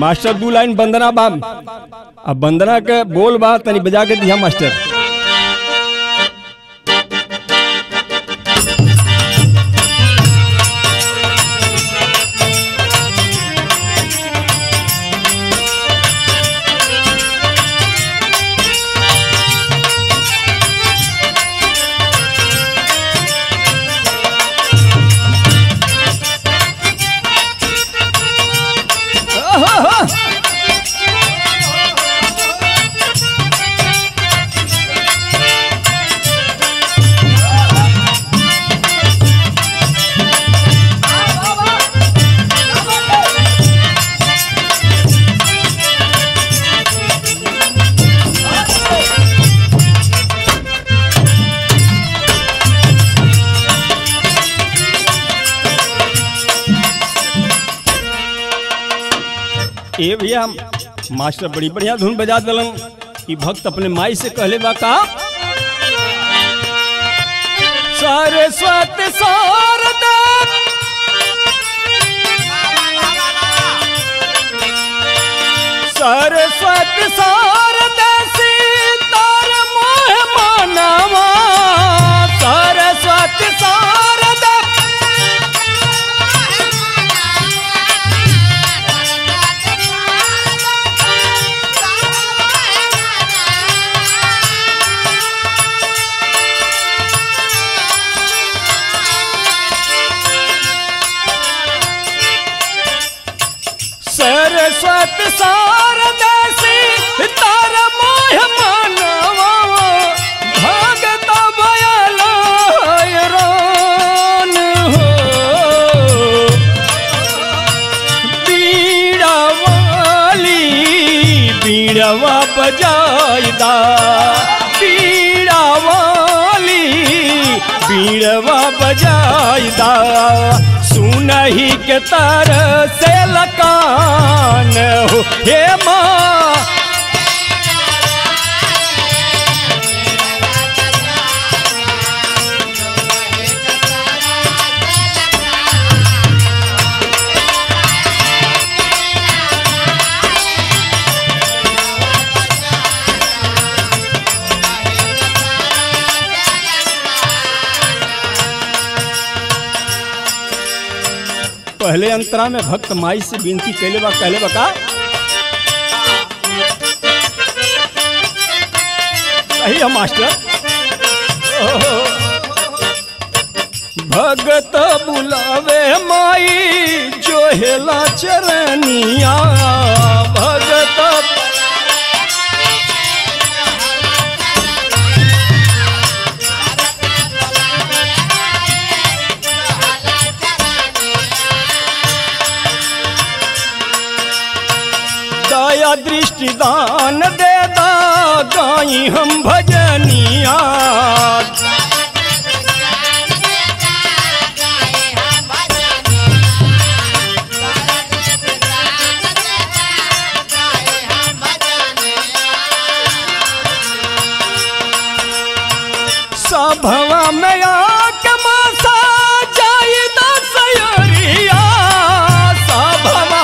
Master दू line वंदना बा अब वंदना के बोल बा तनी बजा के दिया मास्टर ए भैया मास्टर बड़ी बढ़िया धुन बजा दिलन कि भक्त अपने माई से कहले बा का सरस्वती शारदा सरस्वती शारदा सीतार मोह मानवा सरस्वती शारदा सरस्वती शारदा सीतार मोह मानवा भगत भयल हैरान हो बीड़ा वाली बीड़वा बजायदा बीड़ा वाली बीड़वा बजायदा सुनही के तर से लकान हो हे माँ पहले अंतरा में भक्त माई से विनती कैले बा कहले बा का सही है मास्टर ओहो। भगत बुलावे माई जो हेला चरनिया भगत दया दृष्टि दान दे दा गाई हम भजनिया सभवा में आके मासा जाई दसयरिया सभवा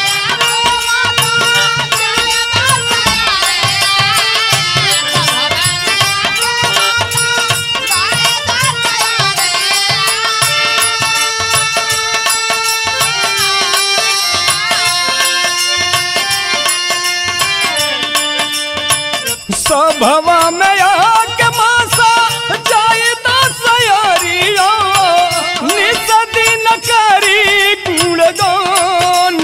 सभवा में आके मासा जाए दसयरिया निस दिन करी गुणगान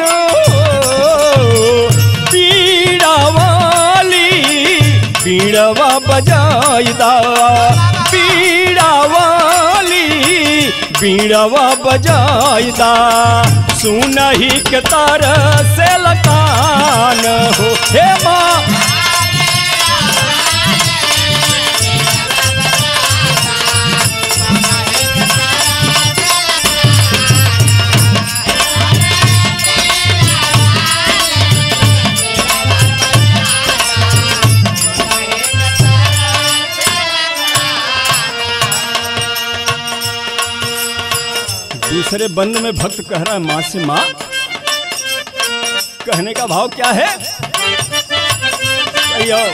पीड़ा वाली पीड़वा बजायदा पीड़ा वाली पीड़वा बजायदा सुनही के तर से लकान हो हे माँ दूसरे बंद में भक्त कह रहा है माँ से माँ कहने का भाव क्या है भैया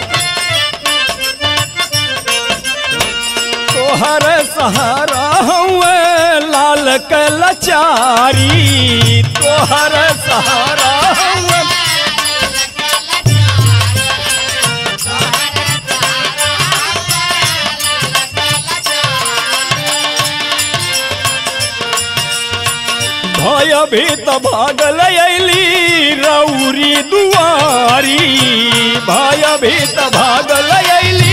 तोहर सहारा हुए लाल के लचारी तोहर सहारा हुए भय भीत भागल अली रौरी दुआरी भय भीत भागल अली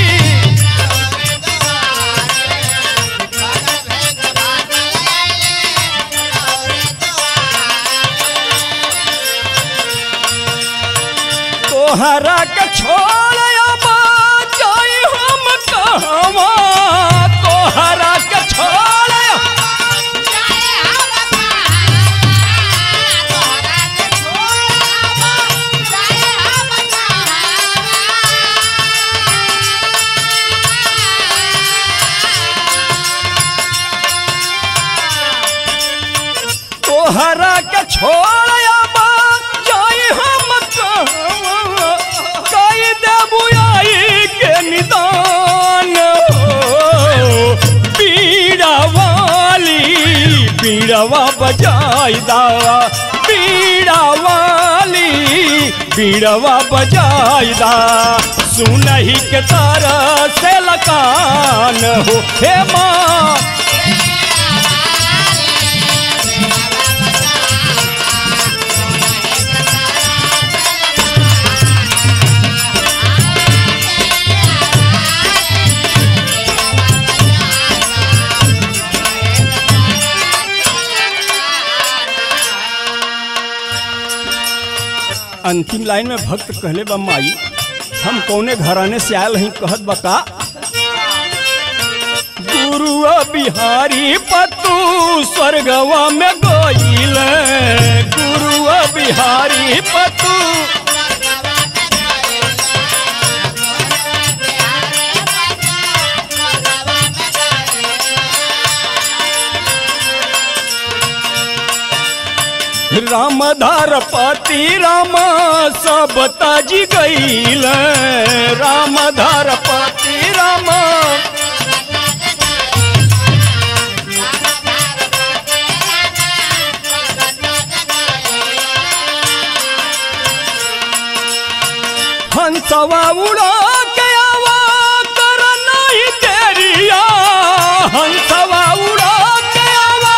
तोहरा के छोड़ अबा जाई हम कहवा तोहरा के छोड़ तोहरा के छोड़ अबा जाई हम कहवा कई देबू आई के निदान हो पीड़ा वाली पीड़वा बजाई दा पीड़ा वाली पीड़वा बजाई दा सुनही के तारा से लकान हो हे माँ अंतिम लाइन में भक्त कहले बा माई हम कौने घराने से आयल हई कहत बका गुरुआ बिहारी पतू स्वर्गवा में गईल गुरुआ बिहारी पतू रामधार पति राम सब ताजी गईल रामधार पति राम हंसवा उड़ा के आवा कर नहीं तेरिया हंसवा उड़ा के आवा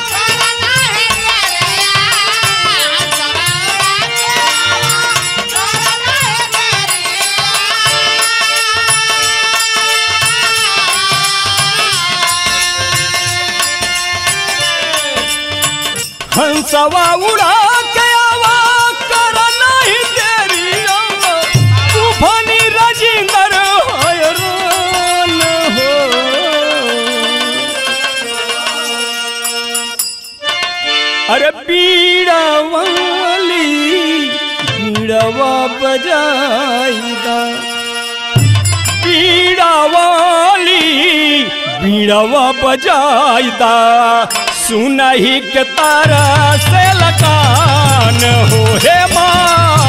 हंसवा उड़ा के आवा कर नहीं तेरिया तूफानी राजेंद्र हैरान हो अरे पीड़ा वाली पीड़वा बजाईदा पीड़ा वाली पीड़वा बजाईदा सुनही के तारा से लकान हो हे माँ